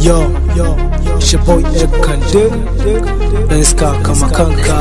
Yo, yo, shi boy Kande, ɗan iska kama kanka.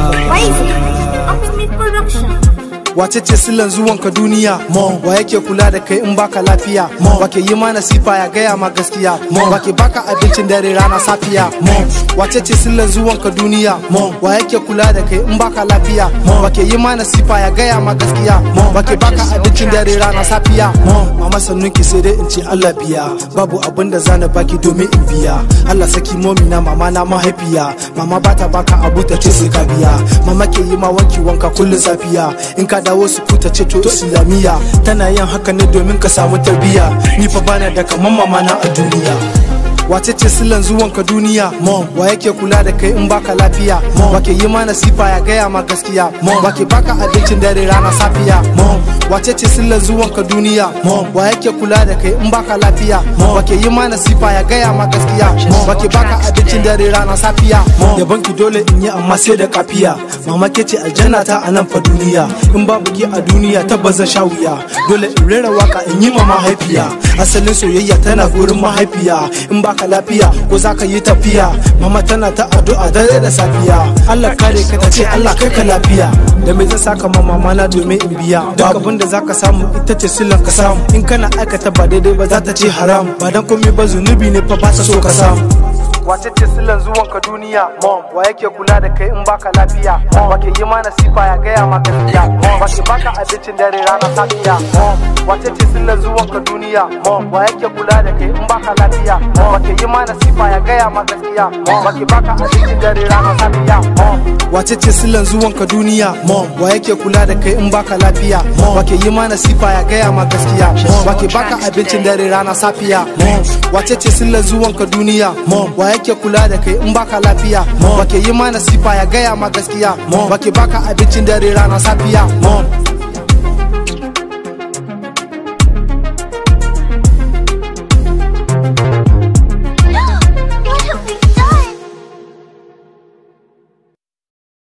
Ultimate Production. Wace ce silan zuwan ka duniya? Mo, wa yake kula da kai in baka lafiya? Mo, wa ke yi mana sifa ya gaya ma gaskiya? Mo, wa ke baka abincin dare rana safiya? Mo, wace ce silan zuwan ka duniya? Mo, wa yake kula da kai in baka lafiya? Mo, wa ke yi mana sifa ya gaya ma gaskiya? Mo, wa ke baka abincin dare rana safiya? Mo, mama sannun ki sai dai in ce Allah biya. Babu abin da zana baki domin in biya. Allah saki momi na mama na mahaifiya. Mama bata baka abu ta ce sai ka biya. Mama ke yi ma wanki wanka kullum safiya. In ka dawo su futa ce to islamiyya tana yin haka ne domin ka samu tarbiyya ni fa bana da kaman mama na a duniya wace ce silan zuwan ka duniya mom wa yake kula da kai in baka lafiya mom wa ke yi mana sifa ya gaya ma gaskiya mom wa ke baka abincin dare rana safiya mom wace ce silan zuwan ka duniya mom wa yake kula da kai in baka lafiya mom wa ke yi mana sifa ya gaya ma gaskiya mom wa ke baka abincin dare rana safiya mom yaban ki dole in yi amma sai da kafiya mama ke ce aljanna ta a nan fa duniya in babu ki a duniya tabbas zan sha wuya dole in rera waka in yi ma mahaifiya asalin soyayya tana gurin mahaifiya in baka lafiya ko zaka yi tafiya mama tana ta addu'a dare da safiya Allah kare ka ta ce Allah kai ka lafiya da me zan saka ma mama na domin in biya duk abin da zaka samu ita ce sillan ka samu in kana aikata ba daidai ba za ta ce haram ba dan komai ba zunubi ne fa ba ta so ka samu wace ce silan zuwan ka duniya mom wa yake kula da kai in baka lafiya mom wa ke yi mana sifa ya gaya ma gaskiya mom wa ke baka abincin dare rana safiya mom wace ce silan zuwan ka duniya mom wa yake kula da kai in baka lafiya mom wa ke yi mana sifa ya gaya ma gaskiya mom wa ke baka abincin dare rana safiya mom wace ce silan zuwan ka duniya mom wa yake kula da kai in baka lafiya mom wa ke yi mana sifa ya gaya ma gaskiya mom wa ke baka abincin dare rana safiya mom wace ce silan zuwan ka duniya mom wa yake kula da kai in baka lafiya mom wa ke yi mana sifa ya gaya ma gaskiya mom wa ke baka abincin dare rana safiya mom